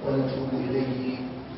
ونتوب إليه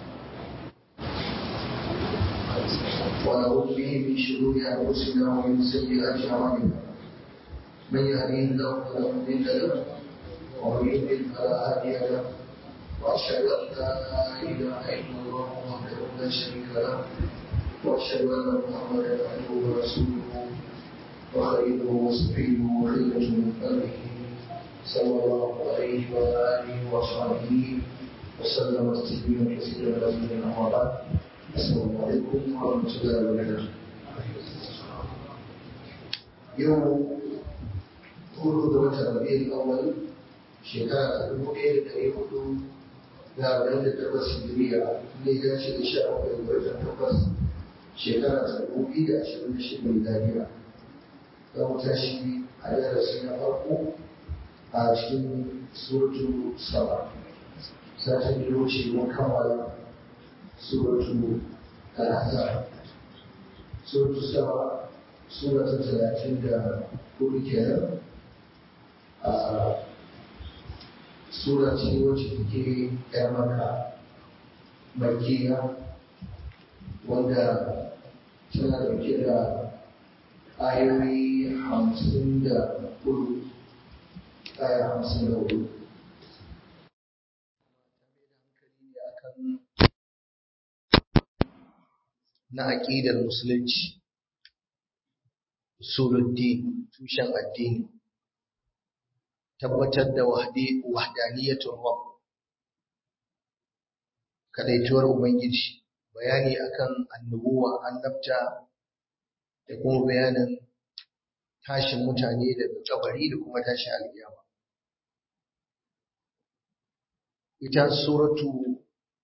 ونعوذ به من شرور أنفسنا ومن سيئات أعمالنا من يهديه الله فلا مضل له ومن يضلل فلا هادي له وأشهد أن لا إله إلا الله وحده لا شريك له وأشهد أن محمدا عبده ورسوله وخليله وصفيه وخيرة من خلقه صلى الله عليه وعلى آله وصحبه وسلم تسليما كثيرا مزيدا أما بعد السلام عليكم ورحمة الله وبركاته يوم hudu da watan rabi'ul awwal shekara ta dubu ɗaya da ɗari hudu da arba'in da takwas hijiriya ne ya ce da sha bakwai da watan takwas shekara ta dubu biyu da ashirin da shida miladiya za mu tashi a darasi na farko a cikin suratu saba satin da wuce mun kammala suratu al-ahzab suratu saba sura ta talatin da hudu kenan a sura ce wacce take yar maka makiya wanda tana dauke da ayoyi hamsin da hudu aya hamsin da hudu na aƙidar musulunci usuluddin tushen addini tabbatar da wahdaniyatul rabb kadaituwar ubangiji bayani akan annubuwa annabta da kuma bayanin tashin mutane daga kabari da kuma tashin alkiyama ita suratu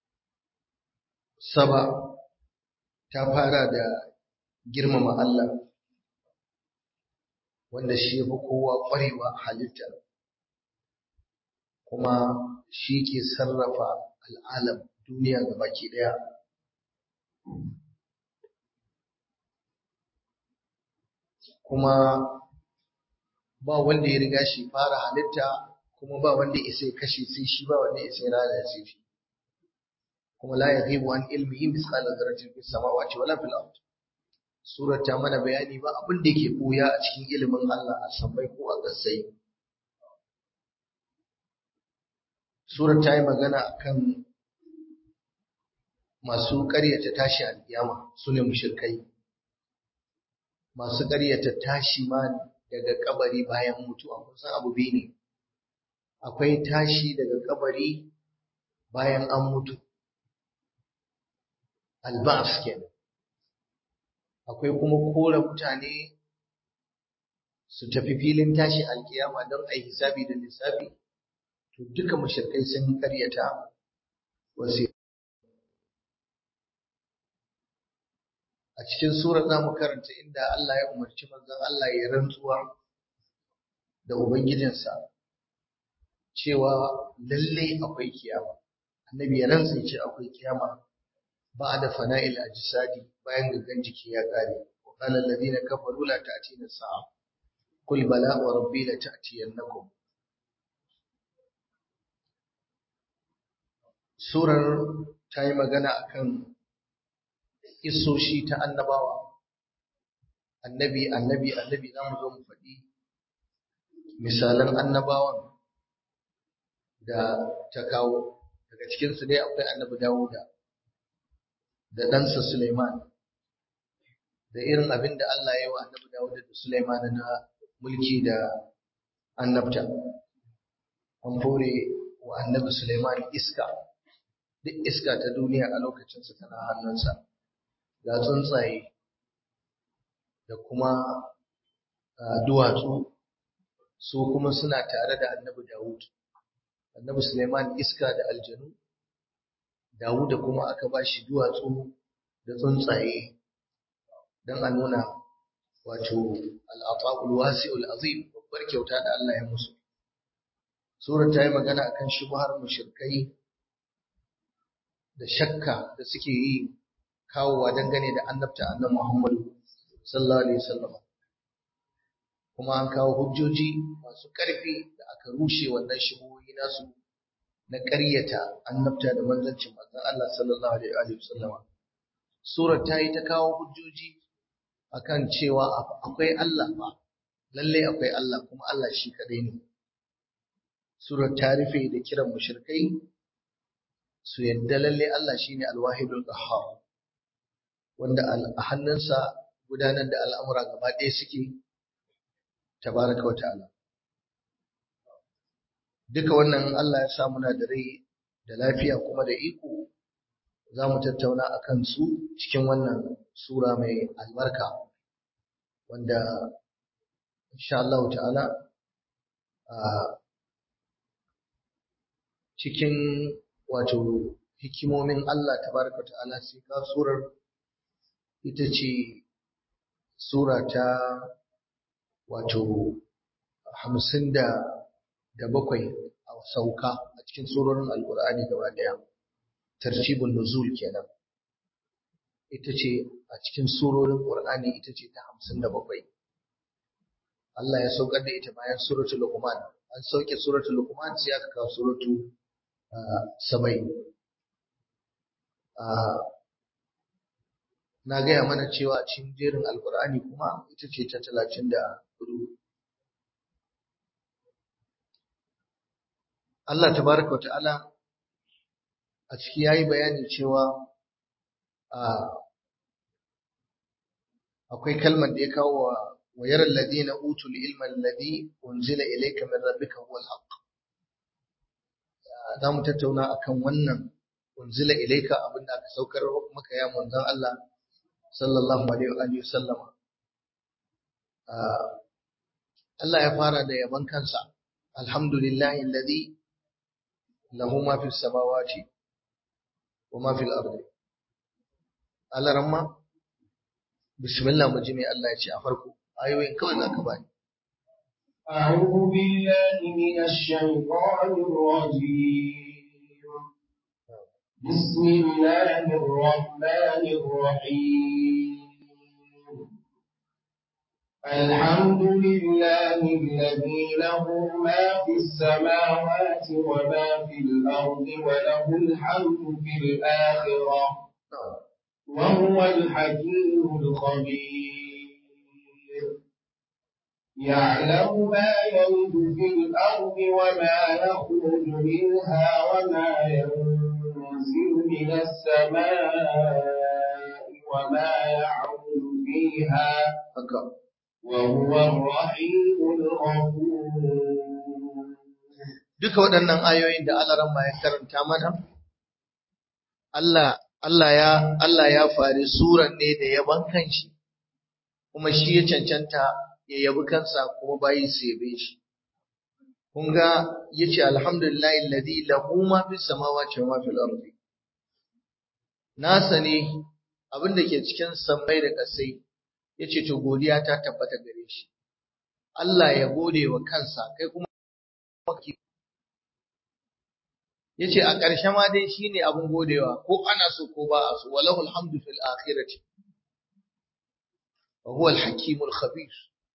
saba ta fara da girmama Allah wanda shi ya fi kowa ƙwarewa halitta kuma shi ke sarrafa al'alam duniya ga baki ɗaya kuma ba wanda ya riga shi fara halitta kuma ba wanda ya sai kashe sai shi ba wanda ya sai rana sai shi kuma la yaghibu an ilmihi misqala dharratin fis samawati wala fil ard surar ta mana bayani ba abin da yake koya a cikin ilimin Allah a sammai ko a ƙasai surar ta yi magana akan masu ƙaryata tashi alƙiyama su ne mushrikai masu ƙaryata tashi ma daga kabari bayan mutuwa kun san abu biyu ne akwai tashi daga kabari bayan an mutu albas kenan akwai kuma kora mutane su tafi filin tashi alkiyama don a yi hisabi da lissafi to duka mashirkai sun karyata wasu a cikin sura za mu karanta inda Allah ya umarci manzon Allah ya rantsuwa da ubangijinsa cewa lalle akwai kiyama annabi ya rantsa ya ce akwai kiyama بعد فناء الأجساد bayan gangan jiki ya kare وقال الذين كفروا لا تأتينا الساعة قل بلى وربي لتأتينكم surar ta yi magana akan isoshi ta annabawa annabi annabi annabi za mu zo mu faɗi misalan annabawan da ta kawo daga cikinsu dai akwai annabi dawuda da ɗansa Suleiman da irin abin da Allah ya yi wa annabi Dawud da Suleiman na mulki da annabta. An fore wa annabi Suleiman iska, duk iska ta duniya a lokacinsa tana hannunsa, ga tsuntsaye da kuma duwatsu su kuma suna tare da annabi Dawud. Annabi Suleiman iska da aljanu Dawuda kuma aka ba shi duwatsu da tsuntsaye don a nuna wato al'afa'ul wasi'ul azim babbar kyauta da Allah ya musu. Surar ta yi magana akan shubhar mushrikai da shakka da suke yi kawowa dangane da annabta annabi Muhammadu sallallahu alaihi wasallam. Kuma an kawo hujjoji masu ƙarfi da aka rushe wannan shubuhohi nasu na ƙaryata annabta da manzancin manzon Allah sallallahu alaihi wa sallama surar ta yi ta kawo hujjoji akan cewa akwai Allah ba lalle akwai Allah kuma Allah shi kadai ne surar ta rufe da kiran mushrikai su yadda lalle Allah shine alwahidul qahhar wanda a hannunsa gudanar da al'amura gaba ɗaya suke tabaraka wa ta'ala duka wannan Allah ya sa muna da rai da lafiya kuma da iko za mu tattauna a kan su cikin wannan sura mai albarka wanda insha Allah ta'ala a cikin wato hikimomin Allah tabaraka ta'ala sai ka surar ita ce sura ta wato hamsin da da bakwai a sauka a cikin surorin alkur'ani gaba daya tartibul nuzul kenan ita ce a cikin surorin qur'ani ita ce ta hamsin da bakwai Allah ya saukar da ita bayan suratul luqman an sauke suratul luqman sai aka kawo suratu sabai na gaya mana cewa a cikin jerin alkur'ani kuma ita ce ta talatin da hudu Allah tabaraka wata'ala a ciki yayi bayani cewa akwai kalmar da ya kawo wa wayar alladhina utul ilma alladhi unzila ilayka min rabbika huwal haqq za mu tattauna akan wannan unzila ilayka abinda aka saukar maka ya manzon Allah sallallahu alaihi wa sallama Allah ya fara da yaban kansa alhamdulillahi alladhi lahu ma fis samawati wa ma fil ardi Allah ramma bismillah mu ji me Allah ya ce a farko ayoyin kawai zaka bani أعوذ بالله من الشيطان الرجيم بسم الله الرحمن الرحيم الحمد لله الذي له ما في السماوات وما في الأرض وله الحمد في الآخرة وهو الحكيم الخبير يعلم ما يلد في الأرض وما يخرج منها وما ينزل من السماء وما يعرض فيها وهو الرحيم الغفور duka waɗannan ayoyin da Allah ramma ya karanta mana Allah Allah ya Allah ya fari suran ne da yaban kanshi kuma shi ya cancanta ya yabi kansa kuma bayi su yabe shi kun ga yace alhamdulillahi alladhi lahu ma fis samawati wa ma fil ardi nasa ne abin da ke cikin sammai da ƙasai yace to godiya ta tabbata gare shi Allah ya gode wa kansa kai kuma yace a ƙarshe ma dai shine abin godewa ko ana so ko ba a so walahul hamdu fil akhirati wa huwa al hakimul khabir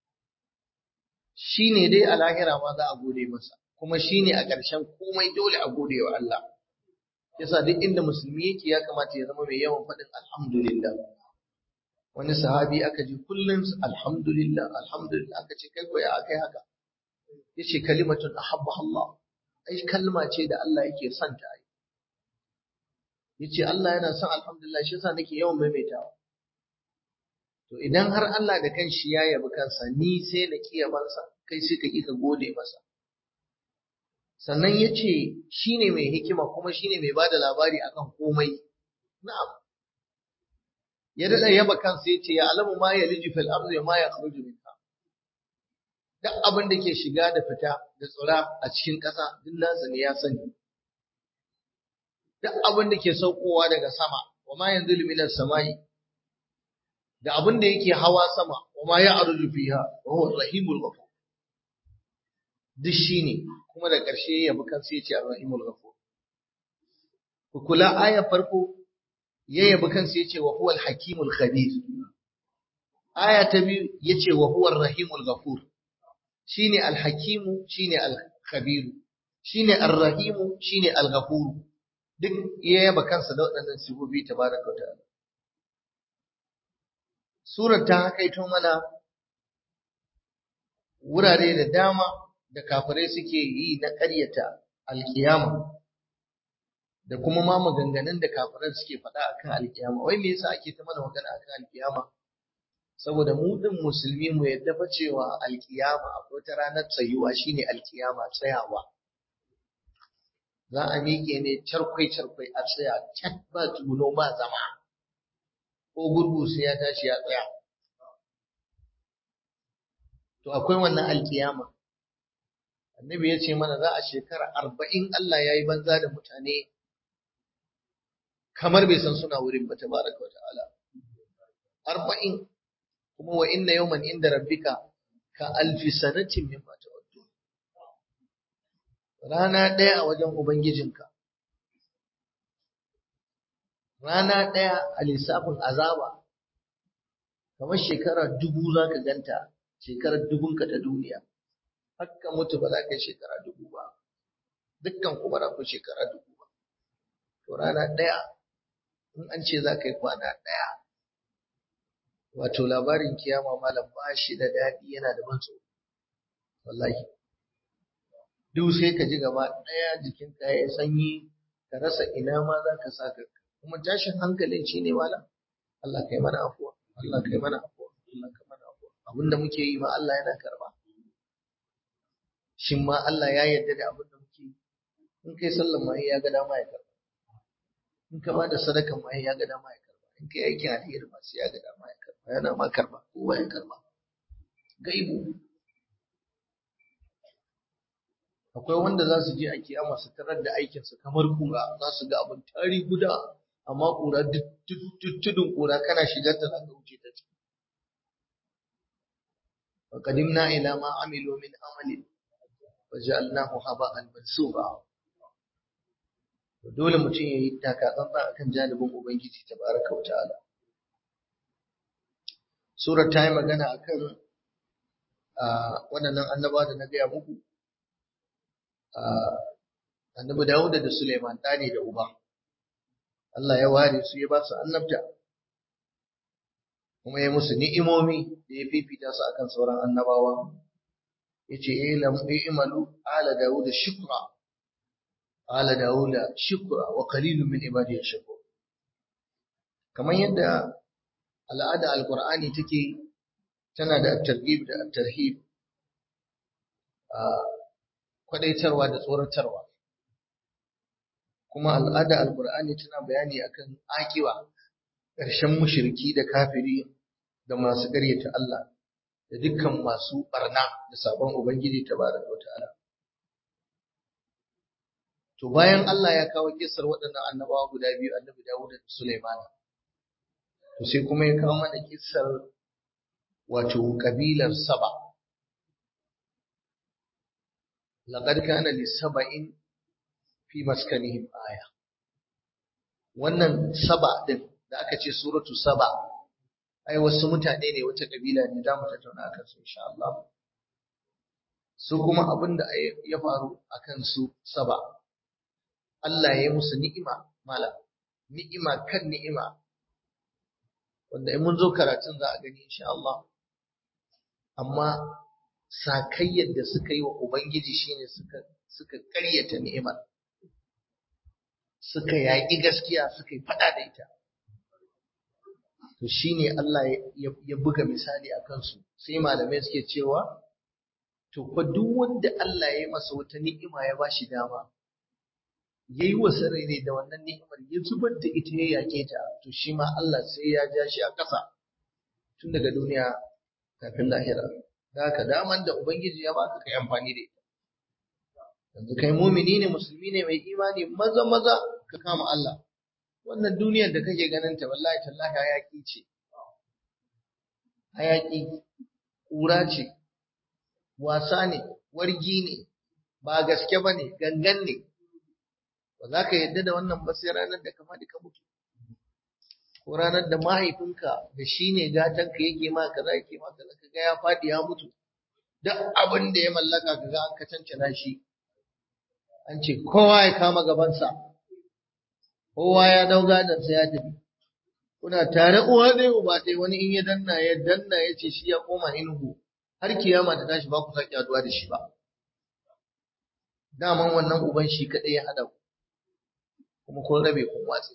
shine dai a lahira ma za a gode masa kuma shine a ƙarshen komai dole a gode wa Allah yasa duk inda musulmi yake ya kamata ya zama mai yawan faɗin alhamdulillah wani sahabi aka ji kullum alhamdulillah alhamdulillah aka ce kai ko ya akai haka yace kalimatun ahabba Allah ai kalma ce da Allah yake son ta ai yace Allah yana son alhamdulillah shi yasa nake yawan maimaitawa to idan har Allah da kanshi ya yabi kansa ni sai na kiyamansa kai sai ka ki ka gode masa sannan yace shine mai hikima kuma shine mai bada labari akan komai na'am ya dada yaba kansa yace ya alamu ma yaliju fil ardi ma yakhruju minha duk abin da ke shiga da fita da tsira a cikin ƙasa duk nasa ne ya sani duk abin da ke saukowa daga sama wa ma yanzilu minas samai da abin da yake hawa sama wa ma ya'ruju fiha wa huwa rahimul ghafur duk shine kuma da ƙarshe ya bi kansa yace ar-rahimul ghafur ku kula ayar farko ya yabi kansa yace wa huwal hakimul khabir aya ta biyu yace wa huwar rahimul ghafur shine al-hakimu shine al-khabir shine ar-rahimu shine al-ghafuru duk ya yaba kansa da waɗannan sifofi tabaraka wa ta'ala surar ta hakaito mana wurare da dama da kafirai suke yi na ƙaryata alkiyama da kuma ma maganganun da kafirai suke faɗa akan alkiyama wai me yasa ake ta mana magana akan alkiyama saboda mu din musulmi mu yadda fa cewa alkiyama akwai ta ranar tsayuwa shine alkiyama tsayawa za a miƙe ne charkwai charkwai a tsaya cat ba tsuno ba zama ko gurgu sai ya tashi ya tsaya to akwai wannan alkiyama annabi ya ce mana za a shekara arba'in Allah ya yi banza da mutane kamar bai san suna wurin ba tabaraka wa ta'ala arba'in kuma wa inna yawman inda rabbika ka alfi sanatin mimma ta'uddu rana ɗaya a wajen ubangijinka rana ɗaya a lissafin azaba kamar shekara dubu za ka ganta shekarar dubunka ta duniya hakka mutu ba za ka yi shekara dubu ba dukkan ku ba za ku shekara dubu ba to rana ɗaya in an ce za ka yi kwana ɗaya wato labarin kiyama malam ba shi da daɗi yana da ban tsoro wallahi duk sai ka ji gaba ɗaya jikinka ya sanyi ka rasa ina ma za ka sa ka kuma tashin hankalin shi ne malam Allah kai mana afuwa Allah kai mana afuwa Allah kai mana afuwa abinda muke yi ma Allah yana karba shin ma Allah ya yarda da abin da muke yi in kai sallan ma ya ga dama ya karba in ka bada sadakan ma ya ga dama ya karba in kai aikin alheri ma sai ya ga dama ya karba yana ma karba kowa ya karba gaibu akwai wanda za su je a kiyama su tarar da aikinsu kamar kura za su ga abin tari guda amma kura tudun kura kana shigar ta za ka wuce ta ciki وقدمنا إلى ما عملوا من عمل وجعلناه هباء منثورا dole mutum ya yi takatsantsan a kan janibin Ubangiji ta baraka wa ta'ala. Surar ta yi magana a kan waɗannan annaba da na gaya muku, annabi Dawuda da Suleiman ɗane da uba. Allah ya ware su ya ba su annabta, kuma ya musu ni'imomi da ya fifita su akan sauran annabawa. Ya ce, imalu ala Dawuda shukra ala Dawuda shukra wa qalilun min ibadiy shakur kamar yadda al'ada alqur'ani take tana da at-targhib da at-tarhib a kwadaitarwa da tsoratarwa kuma al'ada alqur'ani tana bayani akan akiwa ƙarshen mushriki da kafiri da masu ƙaryata Allah da dukkan masu barna da sabon ubangiji tabaraka wa ta'ala To bayan Allah ya kawo kisar waɗannan annabawa guda biyu annabi Dawud da Sulaiman. To sai kuma ya kawo mana kisar wato kabilar Saba. Laqad kana li saba'in fi maskanihim aya. Wannan Saba din da aka ce suratu Saba ai wasu mutane ne wata kabila ne za mu tattauna akan su insha Allah. Su kuma abin da ya faru akan su Saba. Allah ya yi musu ni'ima mala ni'ima kan ni'ima wanda in mun zo karatun za a gani insha Allah amma sakayyar da suka yi wa ubangiji shine suka suka ƙaryata ni'imar suka yaƙi gaskiya suka yi faɗa da ita to shine Allah ya buga misali a kansu sai malamai suke cewa to fa duk wanda Allah ya yi masa wata ni'ima ya bashi dama ya yi wa sarari da wannan ni'imar ya zubar da ita ya yake ta to shi ma Allah sai ya ja shi a ƙasa tun daga duniya kafin lahira da haka daman da ubangiji ya baka kai amfani da ita yanzu kai mumini ne musulmi ne mai imani maza maza ka kama Allah wannan duniyar da kake ganin ta wallahi tallahi hayaki ce hayaki ƙura ce wasa ne wargi ne ba gaske ba ne gangan ne ba za ka yadda da wannan ba sai ranar da ka faɗi ka mutu ko ranar da mahaifinka da shi ne gatanka yake ma kaza yake ma kaza ka ga ya faɗi ya mutu duk abin da ya mallaka ka ga an ka cancana shi an ce kowa ya kama gabansa kowa ya dau gadonsa ya tafi kuna tare uwa ɗaya uba ɗaya wani in ya danna ya danna ya ce shi ya koma inugu har kiyama ta tashi ba ku sake haduwa da shi ba daman wannan uban shi kaɗai ya haɗa ku kuma kun rabe kun watse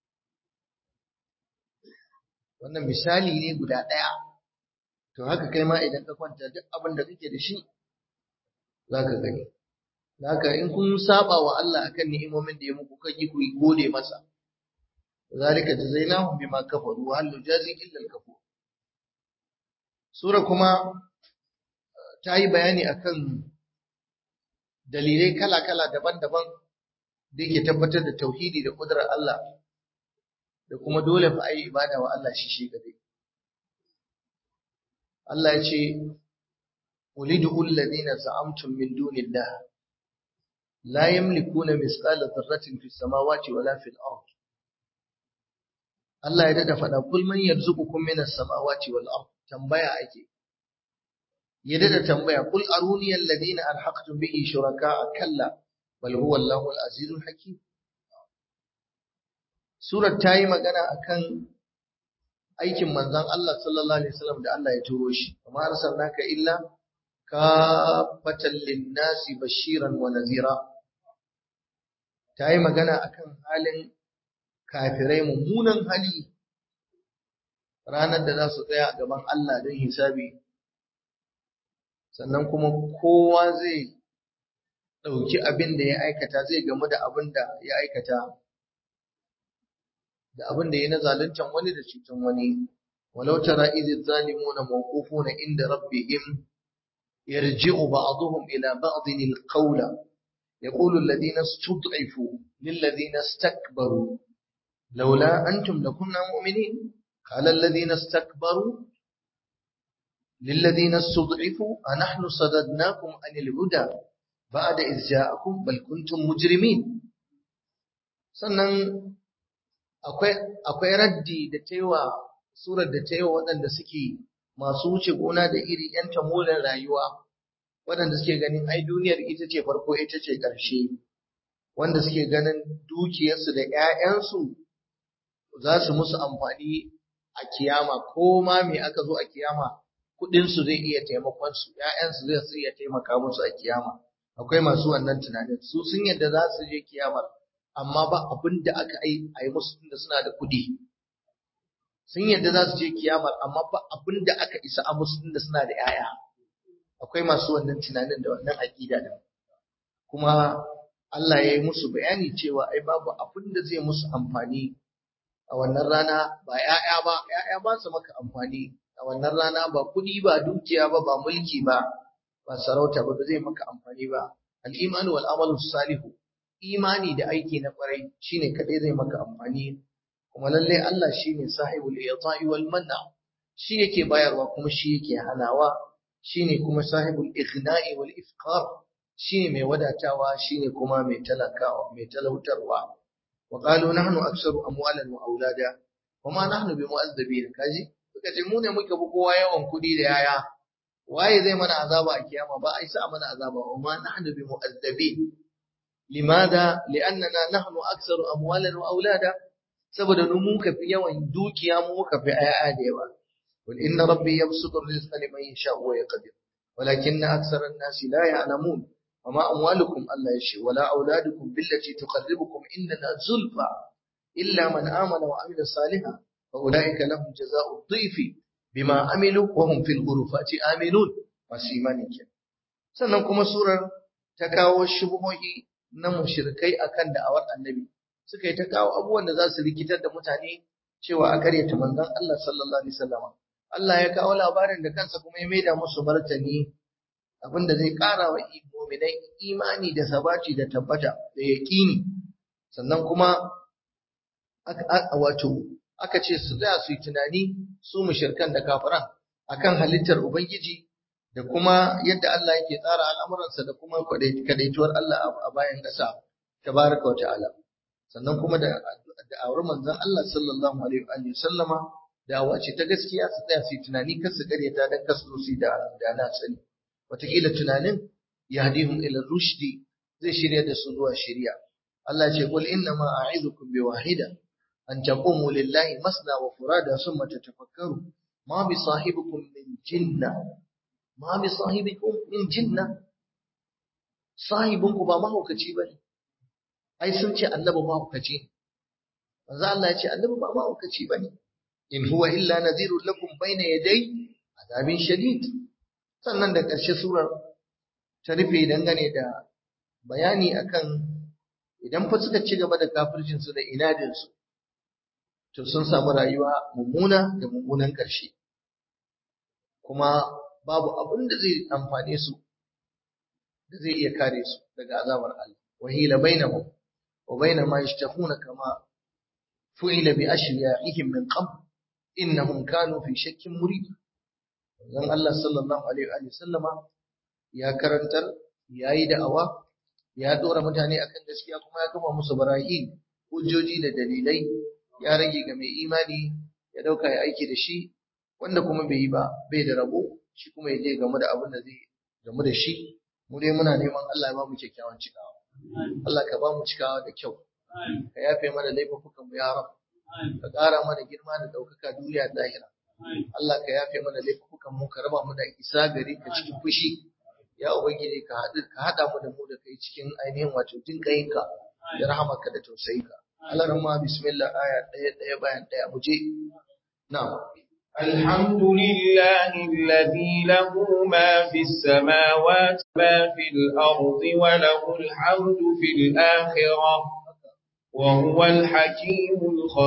wannan misali ne guda ɗaya to haka kai ma idan ka kwanta duk abin da kake da shi za ka gani haka in kun saba wa Allah akan ni'imomin da ya muku kaki ku gode masa zalika jazainahum bima kafaru wa hal nujazi illa al-kafur sura kuma ta yi bayani akan dalilai kala-kala daban-daban da yake tabbatar da tauhidi da kudurar Allah da kuma dole fa ayi ibada wa Allah shi shi kadai Allah ya ce ulidu alladhina za'amtum min dunillah la yamlikuna misqala dharratin fis samawati wala fil ard Allah ya dada faɗa kul man yarzuqukum minas samawati wal ard tambaya ake ya dada tambaya kul aruni alladhina alhaqtum bihi shuraka kalla bal huwa Allahu al-azizul hakim surar ta yi magana akan aikin manzon Allah sallallahu alaihi wasallam da Allah ya turo shi kuma arsalnaka illa kafatan lin-nasi bashiran wa nadhira ta yi magana akan halin kafirai mummunan hali ranar da za su tsaya a gaban Allah don hisabi sannan kuma kowa zai ɗauki abin da ya aikata zai gamu da abin da ya aikata da abin da ya na zaluntan wani da cutan wani walau tara idh zalimuna mawqufuna inda rabbihim yarji'u ba'dhum ila ba'dhin al-qawla yaqulu alladhina istud'ifu lil ladhina istakbaru لولا أنتم لكنا مؤمنين قال الذين استكبروا للذين استضعفوا أنحن صددناكم عن الهدى بعد إذ جاءكم بل كنتم مجرمين sannan akwai raddi da ta yi wa surar da ta yi wa waɗanda suke masu wuce gona da iri ‘yan tamolan rayuwa waɗanda suke ganin ai duniyar ita ce farko ita ce ƙarshe wanda suke ganin dukiyarsu da ‘ya'yansu za su musu amfani a kiyama ko ma me aka zo a kiyama kuɗinsu zai iya taimakon su ‘ya'yansu zai su iya taimaka musu a kiyama akwai masu wannan tunanin su sun yadda za su je kiyamar amma ba abin da aka yi a yi musu tunda suna da kuɗi sun yadda za su je kiyamar amma ba abin da aka isa a musu tunda suna da ‘ya'ya akwai masu wannan tunanin da wannan aƙida da kuma Allah ya yi musu bayani cewa ai babu abin da zai musu amfani a wannan rana ba ‘ya'ya ba, ‘ya'ya ba su maka amfani a wannan rana ba kuɗi ba dukiya ba ba mulki ba ba sarauta ba ba zai maka amfani ba al'imanu wal amalu salihu imani da aiki na kwarai shine kadai zai maka amfani kuma lalle Allah shine sahibul ita'i wal manna shi yake bayarwa kuma shi yake hanawa shine kuma sahibul ighna'i wal ifqar shine mai wadatawa shine kuma mai talakawa mai talautarwa وقالوا نحن أكثر أموالا وأولادا وما نحن بمؤذبين kaji suka ce mu ne muka bi kowa yawan kuɗi da yaya waye zai mana azaba a kiyama ba a isa mana azaba wa ma nahnu bi mu'azzabin limada li'annana nahnu aktsaru amwalan wa aulada saboda mu muka fi yawan dukiya mu muka fi ayaya da yawa wal inna rabbi yabsutu rizqa liman yasha'u wa yaqdir walakinna aktsara an-nasi la ya'lamun وما أموالكم الله يشي ولا أولادكم بالتي تقربكم إننا زلفى إلا من آمن وعمل صالحا فأولئك لهم جزاء الضيف بما عملوا وهم في الغرفات آمنون وسيمانك sannan kuma surar ta kawo shubuhohi na mushrikai akan da'awar annabi suka yi ta kawo abubuwan da za su rikitar da mutane cewa a karyata manzon Allah sallallahu alaihi wasallam Allah ya kawo labarin da kansa kuma ya maida musu martani abinda zai ƙara wa mu'minai imani da sabati da tabbata da yaƙini sannan kuma wato aka ce su za su yi tunani su mushirkan da kafiran akan halittar ubangiji da kuma yadda Allah yake tsara al'amuransa da kuma kadaituwar Allah a bayan ƙasa tabaraka wa ta'ala sannan kuma da da'awar manzon Allah sallallahu alaihi wa sallama dawa ce ta gaskiya su tsaya su yi tunani kar su karyata dan kasu su da da na sani wataƙila tunanin yahdihum ila rushdi zai shirya da su zuwa shiriya Allah ce kul inna ma a'idukum bi wahida an taqumu lillahi masna wa furada thumma tatafakkaru ma bi sahibikum min jinna ma bi sahibikum min jinna sahibinku ba mahaukaci bane ai sun ce annabi mahaukaci ne manzo Allah ya ce annabi ba mahaukaci bane in huwa illa nadhirun lakum bayna yaday azabin shadid sannan da ƙarshe surar ta rufe dangane da bayani akan idan fa suka ci gaba da kafircin su da inadin su to sun samu rayuwa mummuna da mummunan ƙarshe kuma babu abin da zai amfane su da zai iya kare su daga azabar Allah wahila bainahum wa baina ma yashtahuna kama fu'ila bi ashriya'ihim min qabl innahum kanu fi shakkin murid dan Allah sallallahu alaihi wa sallama ya karantar yayi da'awa ya dora mutane akan gaskiya kuma ya kafa musu barahi hujjoji da dalilai ya rage ga mai imani ya dauka ya aiki da shi wanda kuma bai yi ba bai da rabo shi kuma ya je game da abin da zai gamu da shi mu dai muna neman Allah ya ba mu kyakkyawan cikawa Allah ka ba mu cikawa da kyau ka yafe mana laifukan mu ya rab ka ƙara mana girma da ɗaukaka duniya da lahira Allah ka yafe mana laifukan mu ka raba mu da isa gari ka cikin fushi ya ubangiji ka haɗu ka haɗa mu da mu da kai cikin ainihin wato jinkayinka da rahamarka da tausayinka Allah rahma bismillah aya ɗaya ɗaya bayan ɗaya mu je na'am الحمد لله الذي له ما في السماوات ما في الأرض وله الحمد في الآخرة وهو الحكيم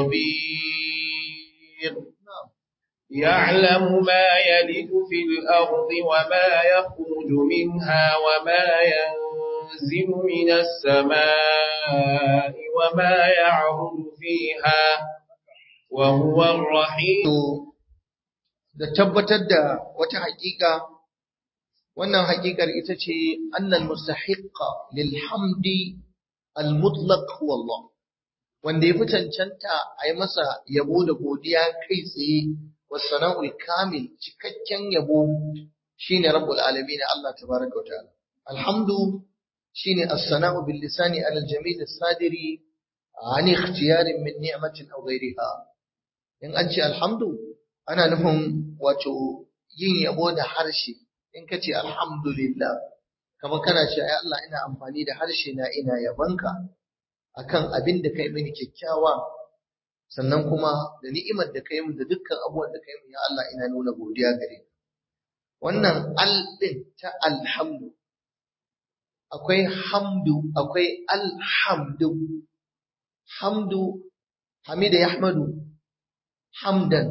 الخبير يعلم ما يلد في الأرض وما يخرج منها وما ينزل من السماء وما يعرض فيها وهو الرحيم da tabbatar da wata haƙiƙa wannan haƙiƙar ita ce annal mustahiqqa lil hamdi al mutlaq huwa Allah wanda ya fi cancanta a yi masa yabo da godiya kai tsaye wasana'ul kamil cikakken yabo shine rabbul alamin Allah tabaraka wa ta'ala alhamdu shine as-sana'u bil lisani ala al jamil as-sadiri an ikhtiyarin min ni'matin aw ghayriha in an ce alhamdu ana nufin wato yin yabo da harshe in ka ce alhamdulillah kamar kana ce ai Allah ina amfani da harshe na ina yabanka akan abin da kai mini kyakkyawa sannan kuma da ni'imar da kai min da dukkan abubuwan da kai min ya Allah ina nuna godiya gare ka wannan al din ta alhamdu akwai hamdu akwai alhamdu hamdu hamida yahmadu hamdan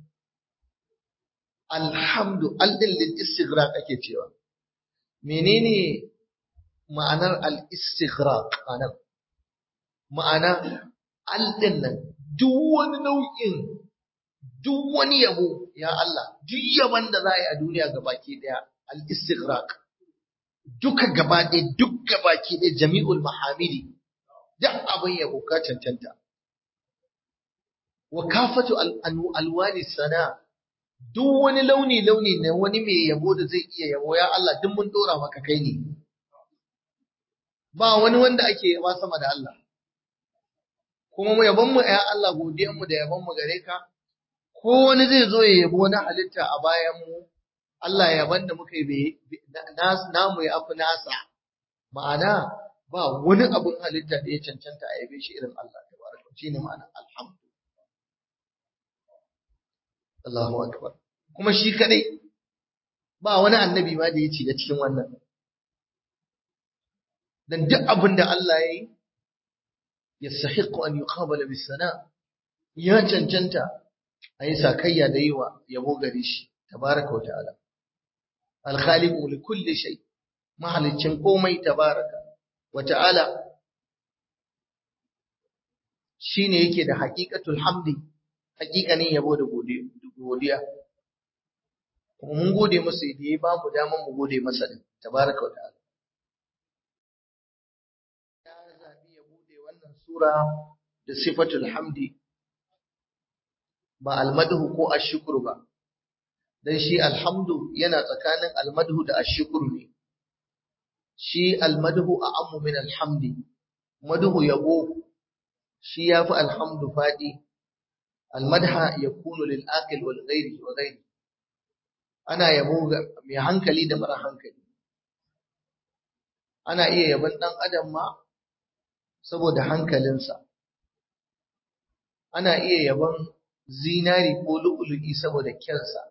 alhamdu aldin lil istighraq ake cewa menene ma'anar al istighraq anan ma'ana aldin nan duk wani nau'in duk wani yabo ya Allah duk yaban da za a yi a duniya gabaki daya al istighraq duka gaba ɗaya duk gabaki ɗaya jami'ul mahamidi duk abin yabo ka cancanta wa kafatu alwani sana duk wani launi-launi na wani mai yabo da zai iya yabo ya Allah duk mun dora maka kai ne ba wani wanda ake yaba sama da Allah kuma mu yabon mu ya Allah godiyan mu da yabon mu gare ka ko wani zai zo ya yabo na halitta a bayan mu Allah yaban da muka yi namu ya afi nasa ma'ana ba wani abun halitta da ya cancanta a yabe shi irin Allah tabaraka shine ma'ana alhamdu Allahu akbar kuma shi kadai ba wani annabi ma da ya ci da cikin wannan dan duk abin da Allah ya yi yastahiqu an yuqabala bis sana ya cancanta a yi sakayya da yi wa yabo gare shi tabaraka wa ta'ala al-khaliqu li kulli shay mahalicin komai tabaraka wa ta'ala shine yake da haqiqatul hamdi haqiqanin yabo da godiya kuma mun gode masa da ya ba mu daman mu gode masa din tabaraka wa ta'ala ya zabi ya bude wannan sura da sifatul hamdi ba almadhu ko ashkuru ba dan shi alhamdu yana tsakanin almadhu da ashkuru ne shi almadhu a'ammu min alhamdi madhu yabo shi yafi alhamdu fadi almadha yakunu lil aqil wal ghairi wa ghairi ana yabo ga mai hankali da mara hankali ana iya yabon dan adam ma saboda hankalinsa ana iya yabon zinari ko lu'ulu'i saboda kyansa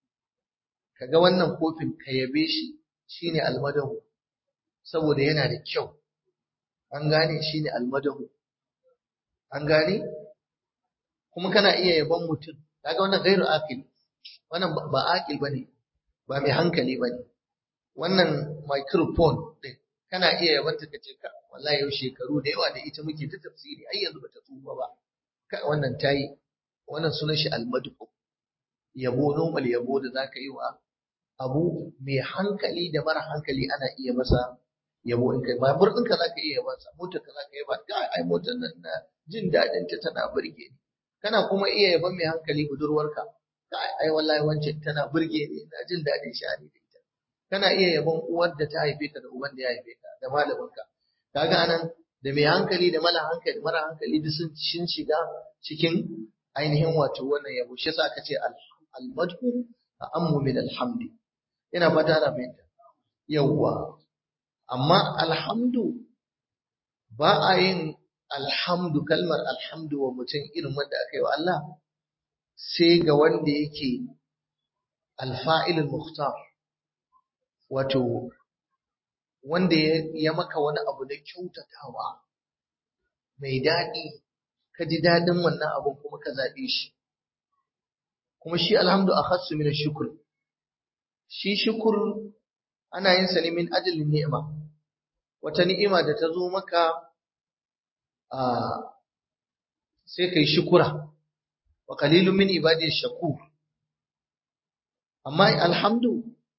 kaga wannan kofin ka yabe shi shine almadahu saboda yana da kyau an gane shine almadahu an gane kuma kana iya yabon mutum kaga wannan gairu aqil wannan ba aqil bane ba mai hankali bane wannan microphone din kana iya yabanta kace ka wallahi yau shekaru da yawa da ita muke ta tafsiri ai yanzu bata tsufa ba ka wannan tayi wannan sunan shi almadu yabo normal yabo da zaka yi wa abu mai hankali da mara hankali ana iya masa yabo in kai babur ɗinka za ka iya yabansa motar ka za ka yaba ga ai motar nan na jin daɗin ta tana burge ni kana kuma iya yaban mai hankali budurwarka ga ai wallahi wancan tana burge ni na jin daɗin sha'ani da ita kana iya yaban uwar da ta haife ka da uban da ya haife ka da malaminka kaga anan da mai hankali da mara hankali mara hankali duk sun shiga cikin ainihin wato wannan yabo shi yasa aka ce al-madhu a'ammu min alhamdi ina fata na fahimta yawwa amma alhamdu ba a yin alhamdu kalmar alhamdu wa mutum irin wanda aka yi wa Allah sai ga wanda yake alfa'ilul muhtar wato wanda ya maka wani abu da kyautatawa mai daɗi ka ji daɗin wannan abun kuma ka zaɓe shi kuma shi alhamdu a khassu min shukr shi shukur ana yin sa ne min ajalin ni'ima wata ni'ima da ta zo maka a sai kai shukura wa qalilun min ibadi shakur amma alhamdu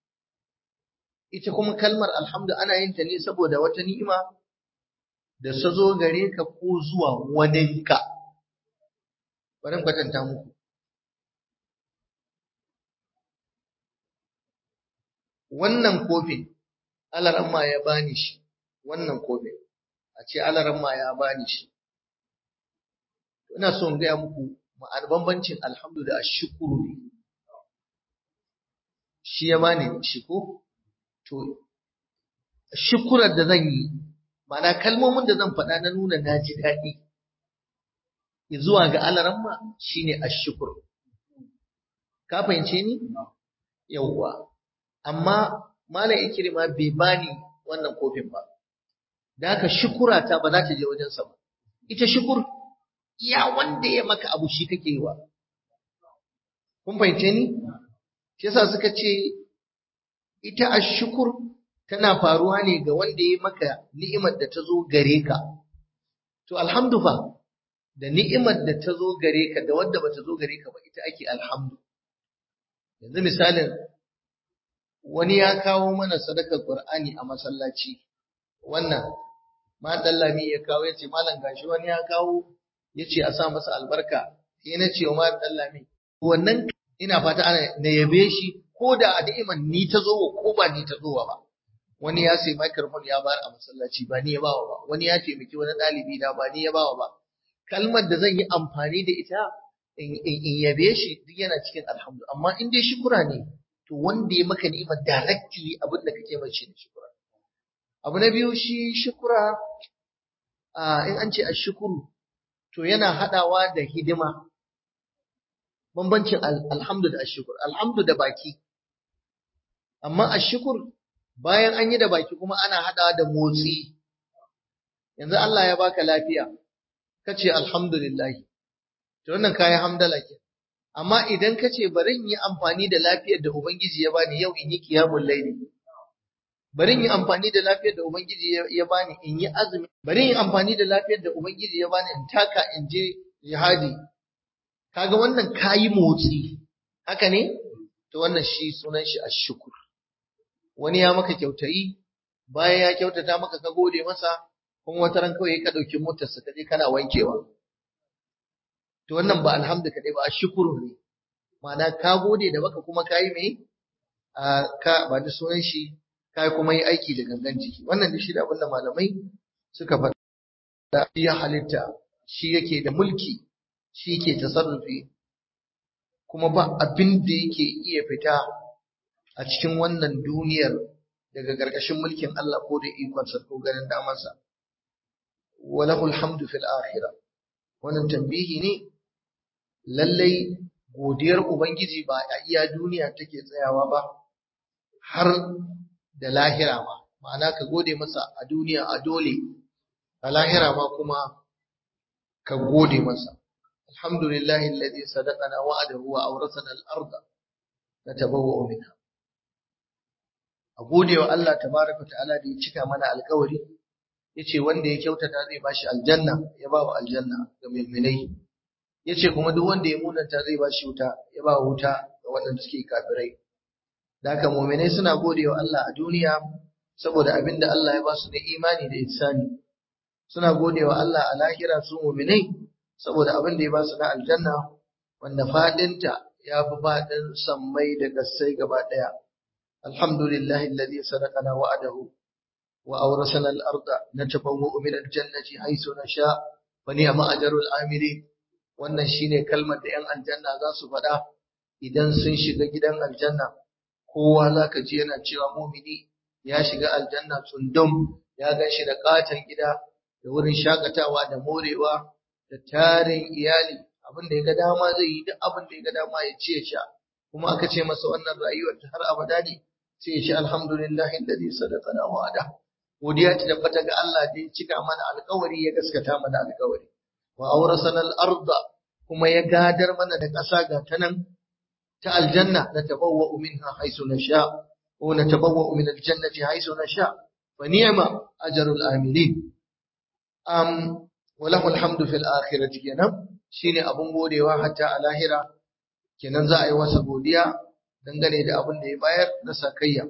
ita kuma kalmar alhamdu ana yin ta ne saboda wata ni'ima da ta zo gare ka ko zuwa waninka bari kwatanta muku wannan kofin alaramma ya bani shi wannan kofin a ce alaramma ya bani shi ina so in gaya muku ma'an bambancin alhamdu da ashukuru ne shi ya bani shi ko to shukurar da zan yi ma'ana kalmomin da zan faɗa na nuna na ji daɗi zuwa ga alaramma shine ashukur ka fahimce ni yawwa amma malam ikrima bai bani wannan kofin ba da haka shukura ta ba za ta je wajen sa ba ita shukur iya wanda ya maka abu shi kake yi wa kun fahimce ni shi yasa suka ce ita ashukur tana faruwa ne ga wanda ya maka ni'imar da ta zo gare ka to alhamdu fa da ni'imar da ta zo gare ka da wanda bata zo gare ka ba ita ake alhamdu yanzu misalin wani ya kawo mana sadakar Qur'ani a masallaci wannan ma dallami ya kawo yace malam gashi wani ya kawo yace a sa masa albarka sai na ce wa ma dallami wannan ina fata ana na yabe shi ko da a da'iman ni ta zo ko ba ni ta zo ba wani ya sai microphone ya bayar a masallaci ba ni ya bawa ba wani ya taimaki wani ɗalibi da ba ni ya bawa ba kalmar da zan yi amfani da ita in yabe shi duk yana cikin alhamdu amma in dai shukura ne to wanda ya maka ni'ima directly abin da kake mai shi ne shukura abu na biyu shi shukura in an ce ashukuru to yana hadawa da hidima bambancin alhamdu da ashukur alhamdu da baki amma ashukur bayan an yi da baki kuma ana hadawa da motsi yanzu Allah ya baka lafiya kace alhamdulillah to wannan kayan hamdala ke amma idan kace bari in yi amfani da lafiyar da ubangiji ya bani yau in yi qiyamul layli bari in yi amfani da lafiyar da ubangiji ya bani in yi azumi bari in yi amfani da lafiyar da ubangiji ya bani in taka in je jihadi kaga wannan kayi motsi haka ne to wannan shi sunan shi ashkur wani ya maka kyautayi bayan ya kyautata maka ka gode masa kuma wata ran kawai ka dauki motar sa kaje kana wankewa to wannan ba alhamdu kadai ba ashkuru ne ma'ana ka gode da baka kuma kayi me ka ba da sunan shi kai kuma yi aiki da gangan jiki wannan da shi da abinda malamai suka faɗa ya halitta shi yake da mulki shi ke tasarrufi kuma ba abin da yake iya fita a cikin wannan duniyar daga ƙarƙashin mulkin Allah ko da ikonsa ko ganin damarsa walahul hamdu fil akhirah wannan tambihi ne lallai godiyar ubangiji ba a iya duniya take tsayawa ba har da lahira ma ma'ana ka gode masa a duniya a dole a lahira ma kuma ka gode masa alhamdulillahi alladhi sadaqana wa'adahu wa awrasana al-ardha natabawwa'u minha a gode wa Allah tabaraka ta'ala da ya cika mana alƙawari yace wanda ya kyautata zai bashi aljanna ya ba wa aljanna ga mu'minai yace kuma duk wanda ya munanta zai bashi wuta ya ba wuta ga waɗanda suke kafirai da haka mu'minai suna gode wa Allah a duniya saboda abinda Allah ya ba su da imani da ihsani suna gode wa Allah a lahira su mu'minai saboda abin da ya ba su na aljanna wanda fadinta ya fi fadin sammai da gassai gaba daya alhamdulillahi alladhi sadaqana wa'adahu wa awrasana al-arda natabawwa'u min al-jannati haythu nasha wa ni'ma ajrul amilin wannan shine kalmar da yan aljanna za su faɗa idan sun shiga gidan aljanna kowa zaka ji yana cewa mumini ya shiga aljanna tsundum ya gan shi da katon gida da wurin shakatawa da morewa da tarin iyali abin da ya ga dama zai yi duk abin da ya ga dama ya ce sha kuma aka ce masa wannan rayuwar ta har abada ne sai ya ce alhamdulillah alladhi sadaqana wa'ada godiya ta tabbata ga Allah da ya cika mana alƙawari ya gaskata mana alƙawari wa awrasana al-arda kuma ya gadar mana da ƙasa ga ta nan ta aljanna na tabawwa'u minha haythu nasha wa natabawwa'u min al-jannati haythu nasha wa ni'ma ajrul amilin um walahu alhamdu fil akhirati kenan shine abun godewa hatta a lahira kenan za a yi masa godiya dangane da abin da ya bayar na sakayya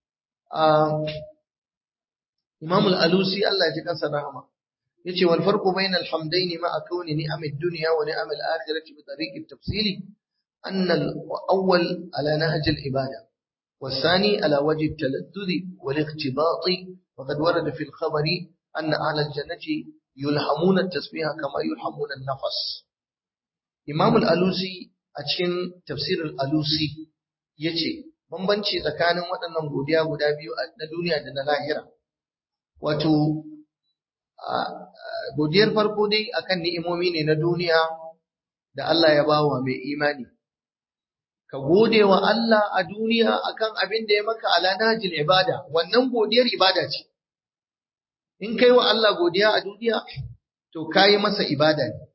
Imam al-Alusi Allah ya ji kansa rahama yace wal farqu bayna al-hamdayn ma'a kawni ni'am ad-dunya wa ni'am al-akhirati bi tariq at-tafsil anna al-awwal ala nahj al-ibada والثاني على وجه التلذذ والاختباط وقد ورد في الخبر أن أهل الجنة يلهمون التسبيح كما يلهمون النفس إمام الألوسي أتشين تفسير الألوسي يجي bambanci tsakanin waɗannan godiya guda biyu na duniya da na lahira wato godiyar farko dai akan ni'imomi ne na duniya da Allah ya bawa mai imani ka gode wa Allah a duniya akan abin da ya maka ala najil ibada wannan godiyar ibada ce in kai wa Allah godiya a duniya to kayi masa ibada ne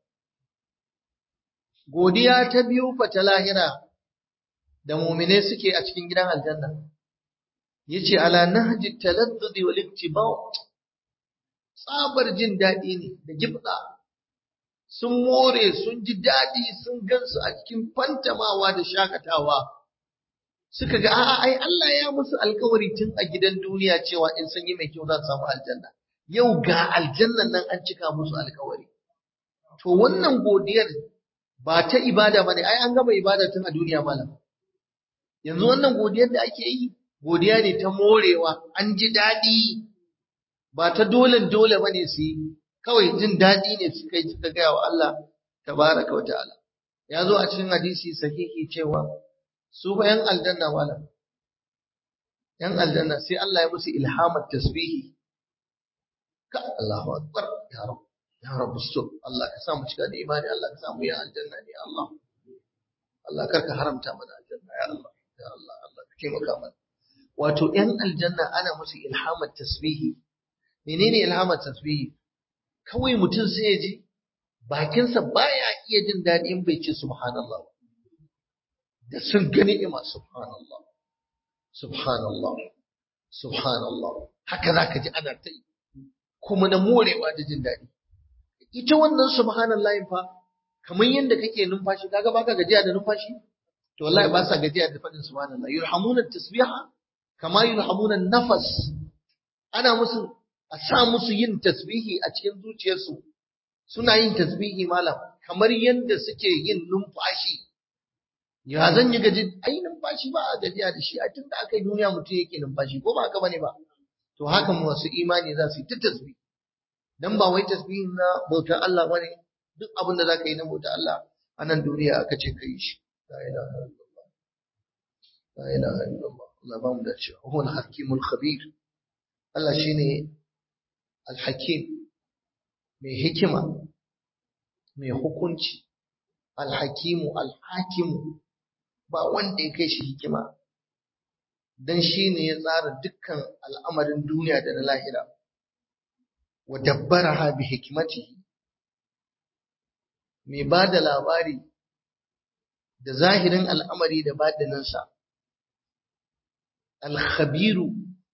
godiya ta biyu fa ta lahira da mu'mine suke a cikin gidan aljanna yace ala nahji taladdud wal iktibat tsabar jin daɗi ne da gibda sun more sun ji daɗi sun gansu a cikin fantamawa da shakatawa suka ga a'a ai Allah ya musu alkawari tun a gidan duniya cewa in sun yi mai kyau za su samu aljanna yau ga aljannan nan an cika musu alkawari to wannan godiyar ba ta ibada bane ai an gama ibada tun a duniya malam yanzu wannan godiyar da ake yi godiya ne ta morewa an ji daɗi ba ta dole dole bane su yi kawai jin daɗi ne suka yi suka gaya wa Allah tabaraka wa ta'ala ya zo a cikin hadisi sahihi cewa su fa yan aljanna wala yan aljanna sai Allah ya musu ilhamar tasbihi ka Allahu akbar ya rab ya rab stop Allah ka sa mu cika da imani Allah ka sa mu yi aljanna ne Allah Allah kar ka haramta mana aljanna ya Allah ya Allah Allah ka taimaka mana wato yan aljanna ana musu ilhamar tasbihi menene ilhamar tasbihi kawai mutum sai ya ji bakinsa baya iya jin daɗi in bai ce subhanallah da sun gani ima subhanallah subhanallah subhanallah haka zaka ji ana ta yi kuma na morewa da jin daɗi ita wannan subhanallah fa kamar yadda kake numfashi kaga baka gajiya da numfashi to wallahi ba sa gajiya da faɗin subhanallah yurhamuna tasbiha kama yurhamuna nafas ana musu a sa musu yin tasbihi a cikin zuciyarsu suna yin tasbihi malam kamar yadda suke yin numfashi ya zan yi gaji ai numfashi ba a gajiya da shi a tun da aka yi duniya mutum yake numfashi ko ba haka bane ba to haka masu imani za su yi ta tasbih dan ba wai tasbih na bautar Allah bane duk abin da zaka yi na bautar Allah a nan duniya aka ce kai shi la ilaha illallah la ilaha illallah Allah ba mu da cewa huwa al-hakimul khabir Allah shine al-hakim mai hikima mai hukunci al-hakimu al-hakimu ba wanda ya kai shi hikima dan shi ne ya tsara dukkan al'amarin duniya da na lahira wa dabbaraha bi hikmatihi mai ba da labari da zahirin al'amari da badaninsa alkhabiru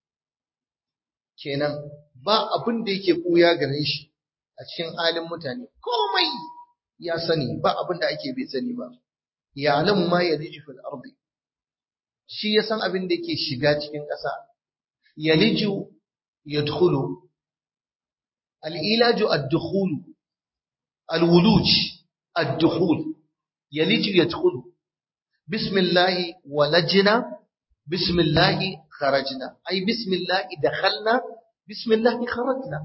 kenan ba abin da yake ɓuya gare shi a cikin halin mutane komai ya sani ba abin da ake bai sani ba ya alamu ma ya fil ardi shi ya san abin da yake shiga cikin ƙasa yaliju yadkhulu al-ilaju ad-dukhul al-wuluj ad-dukhul yaliju yadkhulu bismillah walajna bismillah kharajna ay bismillah dakhalna bismillah kharajna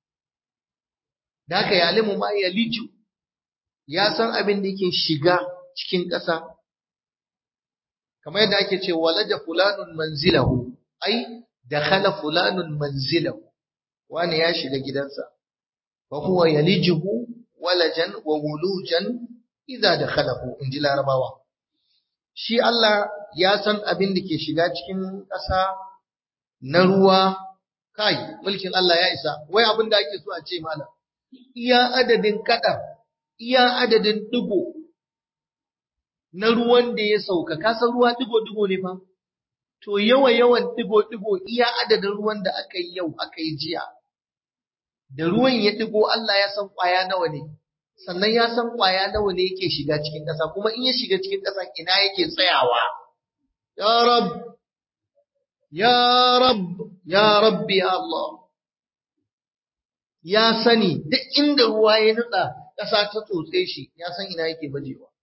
daka ya alimu ma yaliju ya san abin da yake shiga cikin ƙasa kamar yadda ake ce walaja fulanun manzilahu ai dakhala fulanun manzilahu wani ya shiga gidansa wa huwa yalijuhu walajan wa wulujan idza dakhalahu inji larabawa shi Allah ya san abin da ke shiga cikin ƙasa na ruwa kai mulkin Allah ya isa wai abin da ake so a ce mana iya adadin kadar iya adadin digo na ruwan da ya sauka kasan ruwa digo-digo ne fa to yawa yawan digo-digo iya adadin ruwan da aka yi yau aka yi jiya da ruwan ya digo Allah ya san kwaya nawa ne sannan ya san kwaya nawa ne yake shiga cikin ƙasa kuma in ya shiga cikin ƙasa ina yake tsayawa ya rab ya rab ya rabbi ya Allah ya sani duk inda ruwa ya nutsa ƙasa ta tsotse shi ya san ina yake bajewa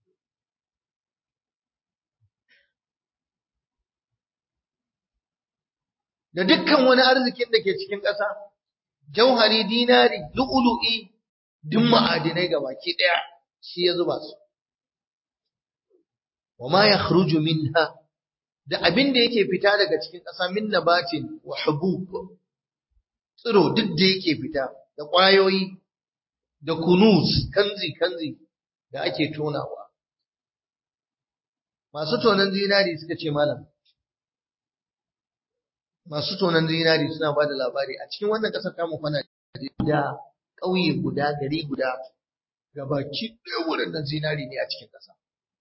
da dukkan wani arzikin da ke cikin ƙasa, jauhari, dinari, lu'ulu'i, duk ma'adinai ga baki ɗaya shi ya zuba su. Wa ma ya minha da abin da yake fita daga cikin ƙasa min nabatin wa hubub tsiro duk da yake fita da ƙwayoyi da kunuz kanzi kanzi da ake tonawa. Masu tonon zinari suka ce malam, masu tonon zinari suna ba da labari a cikin wannan ƙasar tamu kwana da ƙauye guda gari guda gabaki ɗaya wurin nan zinari ne a cikin ƙasa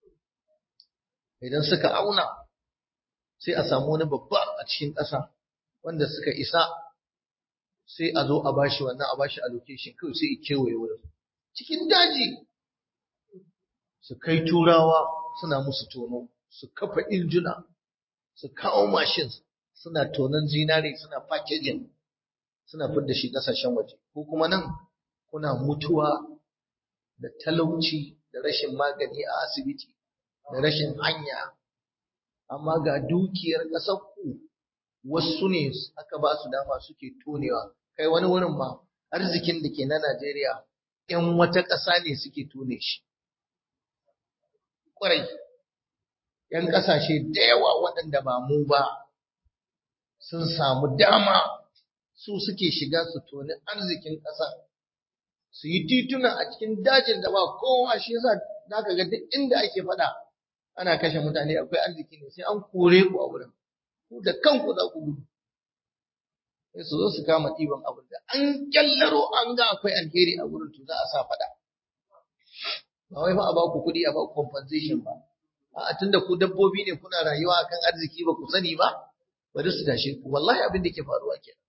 idan suka auna sai a samu wani babba a cikin ƙasa wanda suka isa sai a zo a bashi wannan a bashi allocation kawai sai ya kewaye wurin cikin daji su kai turawa suna musu tono su kafa injuna su kawo machines suna tonon zinare suna packaging suna fidda shi kasashen waje ko kuma nan kuna mutuwa da talauci da rashin magani a asibiti da rashin hanya amma ga dukiyar ƙasar ku wasu ne aka ba su dama suke tonewa kai wani wurin ma arzikin da ke na Najeriya ‘yan wata ƙasa ne suke tone shi ƙwarai ‘yan ƙasashe da yawa waɗanda ba mu ba sun samu dama su suke shiga su toni arzikin ƙasa su yi tituna a cikin dajin da ba kowa shi yasa za ka ga duk inda ake faɗa ana kashe mutane akwai arziki ne sai an kore ku a wurin ku da kanku za ku gudu sai su zo su kama ɗiban abin da an kyallaro an ga akwai alheri a wurin to za a sa faɗa ba wai fa a ba ku kuɗi a ba ku compensation ba a tunda ku dabbobi ne kuna rayuwa akan arziki ba ku sani ba bari su tashe ku wallahi abin da ke faruwa kenan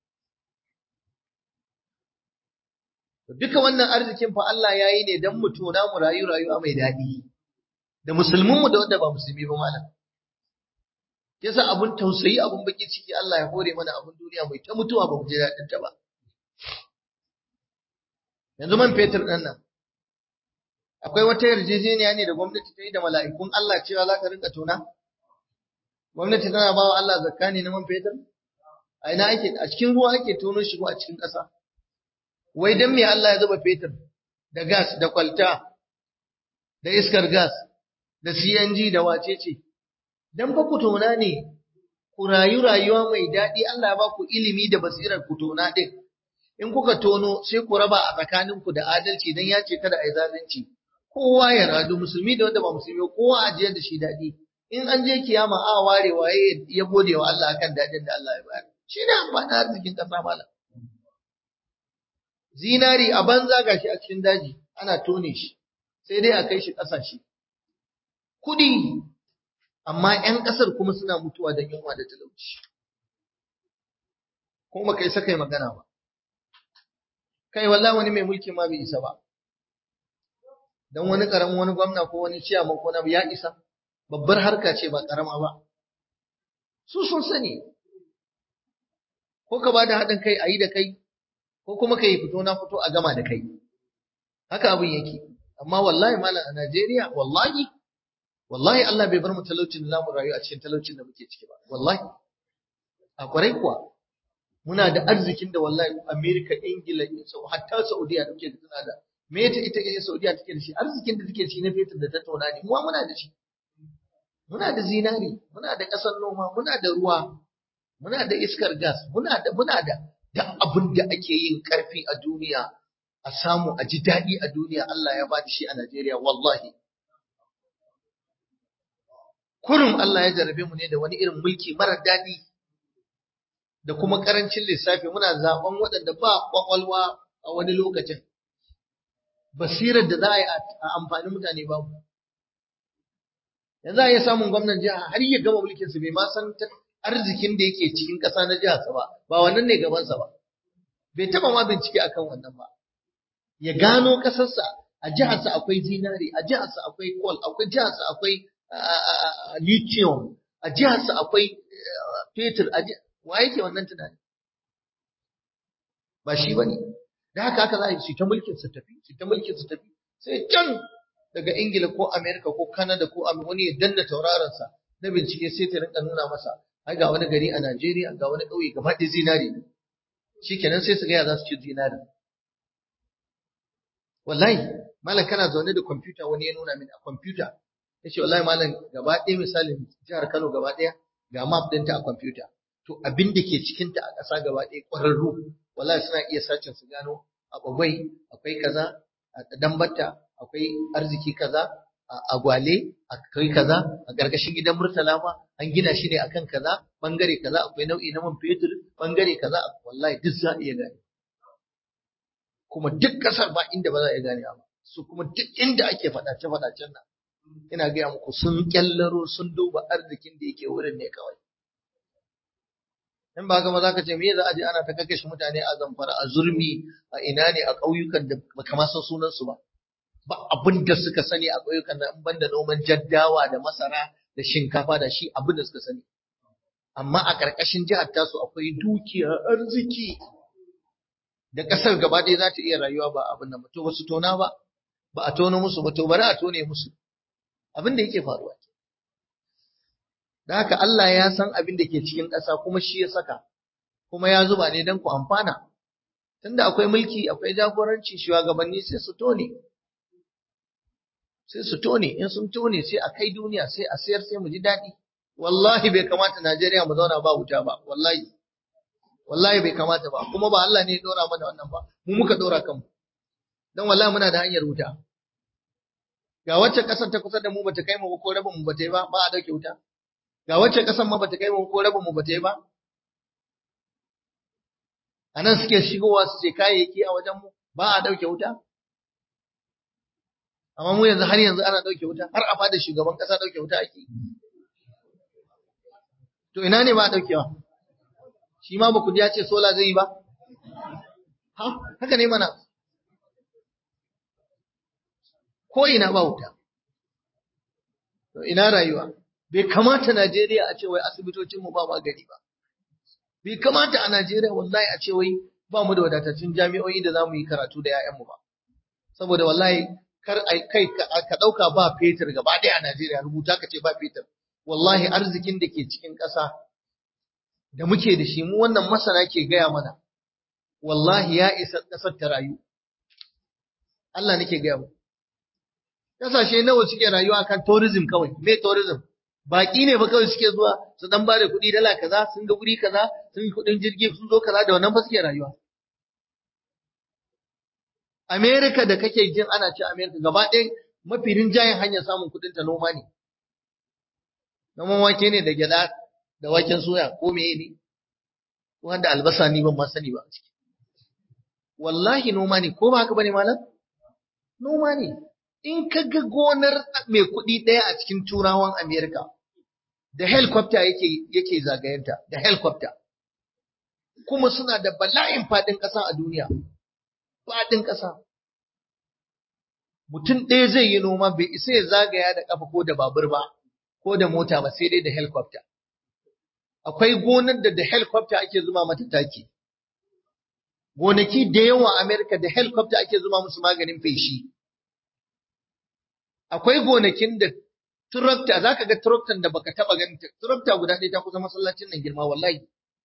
duka wannan arzikin fa Allah ya yi ne don mu tona mu rayu rayuwa mai daɗi da musulmin mu da wanda ba musulmi ba malam yasa abun tausayi abun baki ciki Allah ya hore mana abun duniya mai ta mutuwa ba mu ji daɗin ta ba yanzu man fetur ɗin nan akwai wata yarjejeniya ne da gwamnati ta yi da mala'ikun Allah cewa za ka rinka tona gwamnati tana ba wa Allah zakka ne na man fetur a ina ake a cikin ruwa ake tono shi ko a cikin ƙasa wai dan me Allah ya zuba fetur da gas da kwalta da iskar gas da CNG da wacece dan fa ku tona ne ku rayu rayuwa mai daɗi Allah ya ba ku ilimi da basirar ku tona din in kuka tono sai ku raba a tsakaninku da adalci dan ya ce kada a yi zalunci kowa ya radu musulmi da wanda ba musulmi kowa a jiyar da shi daɗi in an je kiyama a ware waye ya gode wa Allah akan daɗin da Allah ya bayar shi ne amfani arzikin ƙasa malam zinari a banza gashi a cikin daji ana tone shi sai dai a kai shi ƙasashe kuɗi amma 'yan ƙasar kuma suna mutuwa da yunwa da talauci kuma kai sakai magana ba kai wallahi wani mai mulki ma bai isa ba dan wani karamin wani gwamna ko wani ciyaman ko na ya isa babbar harka ce ba karama ba su sun sani ko ka bada haɗin kai a yi da kai ko kuma ka yi fito na fito a gama da kai haka abin yake amma wallahi malam a Najeriya wallahi wallahi Allah bai bar mu talaucin da zamu rayu a cikin talaucin da muke ciki ba wallahi a kwarai kuwa muna da arzikin da wallahi Amerika Ingila hatta Saudiya da muke da tana da me ta ita ga Saudiya take da shi arzikin da take da shi na fetur da tattauna ne mu muna da shi muna da zinari muna da ƙasar noma muna da ruwa muna da iskar gas muna da muna da duk abin da ake yin karfi a duniya a samu a ji daɗi a duniya Allah ya bada shi a Najeriya wallahi kurum Allah ya jarabe mu ne da wani irin mulki mara daɗi da kuma ƙarancin lissafi muna zaɓen waɗanda ba ƙwaƙwalwa a wani lokacin basirar da za a yi a amfani mutane babu yanzu a iya samun gwamnan jiha har ya gama mulkin su bai ma san arzikin da yake cikin ƙasa na jihar sa ba ba wannan ne gabansa ba bai taba ma bincike akan wannan ba ya gano ƙasarsa a jihar sa akwai zinari a jihar sa akwai coal akwai jihar sa akwai lithium a jihar sa akwai fetur a wa yake wannan tunani ba shi bane da haka haka za a yi ta mulkin su tafi su ta mulkin su tafi sai can daga Ingila ko Amerika ko Canada ko wani ya danna tauraronsa na bincike sai ta rinka nuna masa ai ga wani gari a Najeriya ga wani ƙauye gaba ɗaya zinari ne shikenan sai su ga ya za su ci zinari wallahi malam kana zaune da kwamfuta wani ya nuna min a kwamfuta ya ce wallahi malam gaba ɗaya misalin jihar Kano gaba ɗaya ga map ɗinta a kwamfuta to abin da ke cikinta a ƙasa gaba ɗaya ƙwararru wallahi suna iya sacin su gano a bagwai akwai kaza a dambata akwai arziki kaza a gwale akwai kaza a ƙarƙashin gidan murtala ma an gina shi ne akan kaza bangare kaza akwai nau'i na man fetur bangare kaza wallahi duk za a iya gane kuma duk ƙasar ba inda ba za a iya gane ba su kuma duk inda ake faɗace faɗacen nan ina gaya muku sun kyallaro sun duba arzikin da yake wurin ne kawai in ba gama za ka ce me za a je ana ta kakashe mutane a zamfara a zurmi a ina ne a ƙauyukan da baka ma san sunansu ba ba abin da suka sani a ƙauyukan nan in banda noman jaddawa da masara da shinkafa da shi abin da suka sani amma a ƙarƙashin jihar tasu akwai dukiya arziki da ƙasar gaba ɗaya za ta iya rayuwa ba abin nan ba to ba su tona ba ba a tono musu ba to bari a tone musu abin da yake faruwa da haka Allah ya san abin da ke cikin ƙasa kuma shi ya saka kuma ya zuba ne don ku amfana tunda akwai mulki akwai jagoranci shugabanni sai su tone sai su tone in sun tone sai a kai duniya sai a sayar sai mu ji daɗi wallahi bai kamata Najeriya mu zauna ba wuta ba wallahi wallahi bai kamata ba kuma ba Allah ne ya dora mana wannan ba mu muka dora kanmu dan wallahi muna da hanyar wuta ga wacce kasar ta kusa da mu bata kai mu ko rabin mu bata yi ba ba a dauke wuta ga wacce kasar ma bata kai mu ko rabin mu bata yi ba anan suke shigowa su ce kayayyaki a wajen mu ba a dauke wuta amma mu yanzu har yanzu ana dauke wuta har a fada shugaban kasa dauke wuta ake to ina ne ba a daukewa shi ma ba ku ji ya ce sola zai yi ba ha haka ne mana ko ina ba wuta to ina rayuwa bai kamata Najeriya a ce wai asibitocin mu ba magani ba bai kamata a Najeriya wallahi a ce wai ba mu da wadatattun jami'o'i da zamu yi karatu da 'ya'yanmu ba saboda wallahi kar ai kai ka dauka ba fetur gaba ɗaya a Najeriya rubuta ka ce ba fetur wallahi arzikin da ke cikin ƙasa da muke da shi mu wannan masana ke gaya mana wallahi ya isa ƙasar ta rayu Allah nake gaya mu kasashe nawa suke rayuwa kan tourism kawai me tourism baki ne ba kawai suke zuwa su dan bare kuɗi dala kaza sun ga guri kaza sun yi kuɗin jirgi sun zo kaza da wannan ba suke rayuwa America da kake jin ana ce America gaba ɗaya mafi rinjayen hanyar samun kuɗin ta noma ne noman wake ne da gyada da waken soya ko meye ne wanda albasa ni ban ma sani ba a ciki wallahi noma ne ko ba haka bane malam noma ne in ka ga gonar mai kuɗi ɗaya a cikin turawan Amerika da helicopter yake yake zagayenta da helicopter kuma suna da bala'in faɗin ƙasa a duniya faɗin ƙasa mutum ɗaya zai yi noma bai isa ya zagaya da ƙafa ko da babur ba ko da mota ba sai dai da helicopter akwai gonar da da helicopter ake zuba mata taki gonaki da yawa Amerika da helicopter ake zuba musu maganin feshi akwai gonakin da tractor zaka ga tractor da baka taba ganin tractor guda ɗaya ta kusa masallacin nan girma wallahi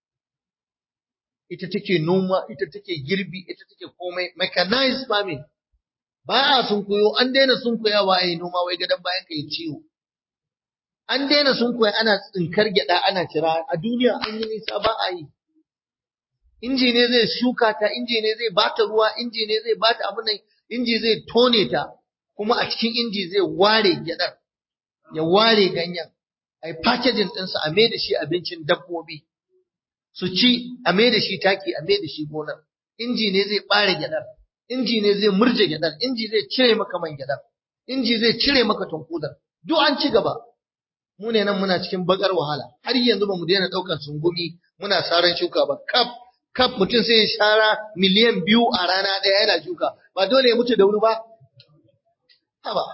ita take noma ita take girbi ita take komai mechanized farming ba a sun koyo an daina sun koyawa ai noma wai gadan bayan ka yi ciwo an daina sun koya ana tsinkar gyada ana cira a duniya an yi nisa ba a yi inji ne zai shuka ta inji ne zai bata ruwa inji ne zai bata abin nan inji zai tone ta kuma a cikin inji zai ware gyadar ya ware ganyen a yi packaging ɗinsa a mai da shi abincin dabbobi su ci a mai da shi taki a mai da shi gonar inji ne zai ɓare gyadar inji ne zai murje gyadar inji zai cire maka man gyadar inji zai cire maka tunkudar duk an ci gaba mu ne nan muna cikin bakar wahala har yanzu ba mu daina ɗaukar sungumi muna saran shuka ba kaf kaf mutum sai ya shara miliyan biyu a rana ɗaya yana shuka ba dole ya mutu da wuri ba haba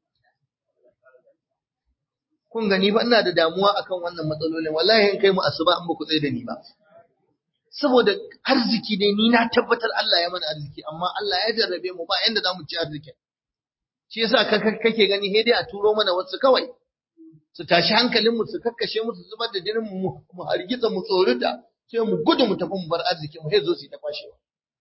kun gani ba ina da damuwa akan wannan matsalolin wallahi in kai mu asuba an ba ku tsaye da ni ba saboda arziki ne ni na tabbatar Allah ya mana arziki amma Allah ya jarrabe mu ba yanda zamu ci arzikin shi yasa kake gani he dai a turo mana wasu kawai su tashi hankalin mu su kakkashe mu su zubar da jinin mu mu hargitsa mu tsorita sai mu gudu mu tafi mu bar arziki mu sai zo su ta kwashewa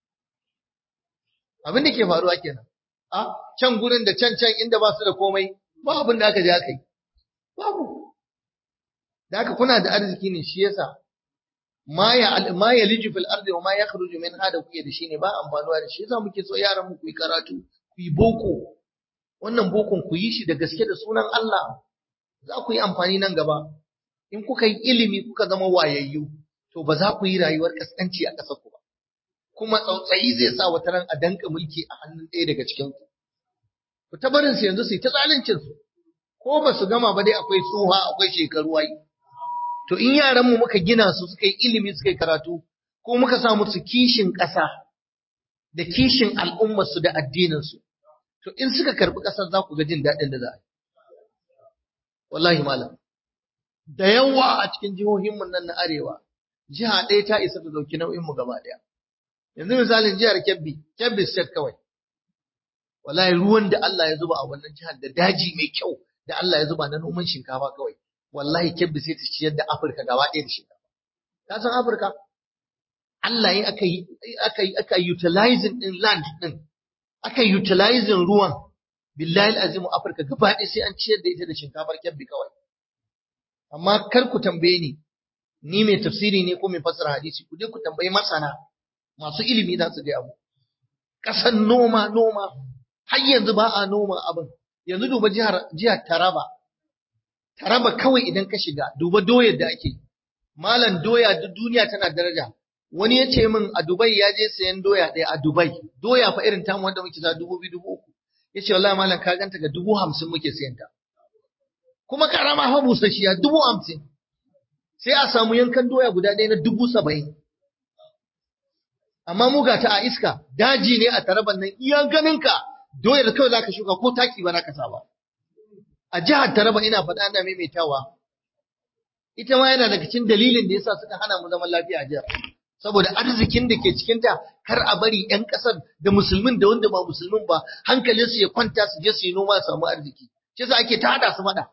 abin da ke faruwa kenan a can gurin da can can inda ba su da komai ba abin da aka je aka yi babu da haka kuna da arziki ne shi yasa ma ya ma ya liji fil ardi wa ma yakhruju min hada kuke da shi ne ba amfanuwa da shi yasa muke so yaran mu ku yi karatu ku yi boko wannan bokon ku yi shi da gaske da sunan Allah za ku yi amfani nan gaba in kuka yi ilimi kuka zama wayayyu to ba za ku yi rayuwar kaskanci a ƙasar ku ba kuma tsautsayi zai sa wata ran a danka mulki a hannun ɗaya daga cikin ku ku ta barin su yanzu su yi ta zaluncin su ko ba su gama ba dai akwai tsuha akwai shekaru ai to in yaran mu muka gina su suka yi ilimi suka yi karatu ko muka sa musu kishin ƙasa da kishin al'ummar su da addinin su to in suka karbi ƙasar za ku ga jin daɗin da za a yi wallahi malam da yawa a cikin jihohin mu nan na arewa jiha ɗaya ta isa ta dauki nau'in mu gaba ɗaya yanzu misalin jihar Kebbi Kebbi State kawai wallahi ruwan da Allah ya zuba a wannan jihar da daji mai kyau da Allah ya zuba na noman shinkafa kawai wallahi Kebbi sai ta ciyar da Afirka gaba ɗaya da shinkafa ka san Afirka Allah ya aka yi aka yi aka utilizing din land din aka utilizing ruwan billahi azimu Afirka gaba ɗaya sai an ciyar da ita da shinkafar Kebbi kawai amma kar ku tambaye ni ni mai tafsiri ne ko mai fassara hadisi ku je ku tambayi masana masu ilimi za su ga mu ƙasan noma noma har yanzu ba a noma abin yanzu duba jihar jihar Taraba Taraba kawai idan ka shiga duba doyar da ake malam doya duk duniya tana daraja wani ya ce min a Dubai ya je sayan doya ɗaya a Dubai doya fa irin tamu wanda muke za dubu biyu dubu uku ya ce wallahi malam ka ganta ga dubu hamsin muke sayan ta kuma karama fa busasshiya dubu hamsin sai a samu yankan doya guda ɗaya na dubu saba'in amma mu ga ta a iska daji ne a taraban nan iya ganinka doyar kawai zaka shuka ko taki ba zaka sa ba a jihar Taraba ina faɗa ina maimaitawa ita ma yana daga cikin dalilin da yasa suka hana mu zaman lafiya a jihar saboda arzikin da ke cikinta kar a bari 'yan ƙasar da musulmin da wanda ba musulmin ba hankalinsu ya kwanta su je su yi noma su samu arziki shi yasa ake ta hada su faɗa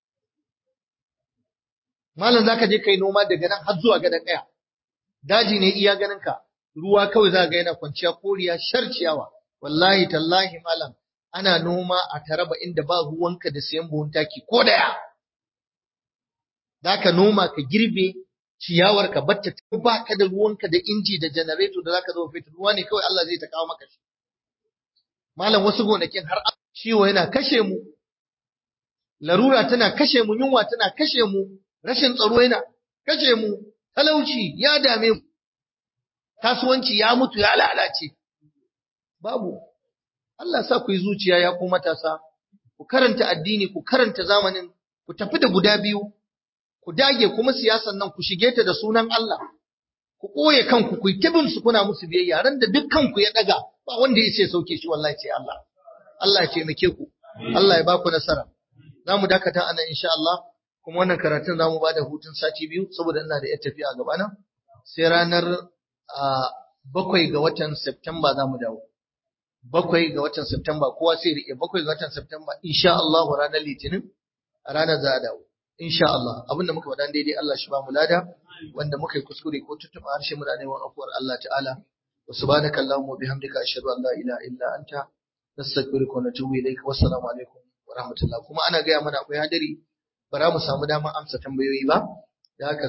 malam zaka je kai noma daga nan har zuwa gadan ɗaya daji ne iya ganin ka ruwa kawai za ga yana kwanciya koriya sharciyawa wallahi tallahi malam ana noma a taraba inda ba ruwanka da sayan buhun taki ko daya zaka noma ka girbe ciyawar ka batta ba ka da ruwanka da inji da janareto da zaka zo fitar ruwa ne kawai Allah zai ta kawo maka shi malam wasu gonakin har ciwo yana kashe mu larura tana kashe mu yunwa tana kashe mu rashin tsaro yana kashe mu talauci ya dame mu kasuwanci ya mutu ya lalace babu Allah sa ku yi zuciya ya ku matasa ku karanta addini ku karanta zamanin ku tafi da guda biyu ku dage kuma siyasan nan ku shige ta da sunan Allah ku koye kanku ku yi su kuna musu biyayya ran da dukkan ku ya daga ba wanda ya ce sauke shi wallahi ce Allah Allah ya taimake ku Allah ya ba ku nasara za mu dakata anan insha Allah kuma wannan karatun za mu ba da hutun sati biyu saboda ina da yar tafiya a gabana sai ranar bakwai ga watan Septemba za mu dawo bakwai ga watan Septemba kowa sai rike bakwai ga watan Septemba insha Allah ranar Litinin a ranar za a dawo insha Allah abinda muka faɗa daidai Allah shi ba mu lada wanda muka yi kuskure ko tuttuɓa harshe muna neman afuwar Allah ta'ala wa subhanaka allahumma wa bihamdika ashhadu an la ilaha illa anta nastaghfiruka wa natubu ilayka wassalamu alaikum wa rahmatullah kuma ana gaya mana akwai hadari ba za mu samu damar amsa tambayoyi ba da haka